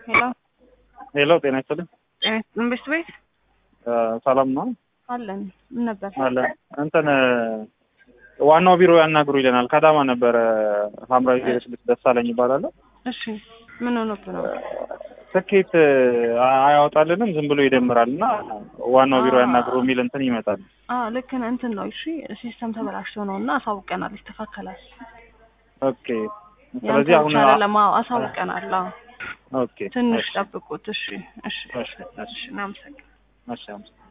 ሄሎ ሄሎ ጤና ይስጥልኝ። መንግስት ቤት ሰላም ነው አለን። ምን ነበር? አለ እንትን ዋናው ቢሮ ያናግሩ ይለናል። ከአዳማ ነበረ። ሀምራዊ ዜሮ ስድስት ደሳለኝ ይባላል። እሺ ምን ሆኖብህ ነው? ትኬት አያወጣልንም ዝም ብሎ ይደምራል እና ዋናው ቢሮ ያናግሩ የሚል እንትን ይመጣል። አዎ ልክ ነህ። እንትን ነው እሺ፣ ሲስተም ተበላሽቶ ነው እና አሳውቀናል። ይስተካከላል። ኦኬ ስለዚህ አሁን ለማ አሳውቀናል። አዎ ኦኬ ትንሽ ጠብቁት። እሺ እሺ እሺ እሺ እናመሰግናለን። እሺ አመሰግናለሁ።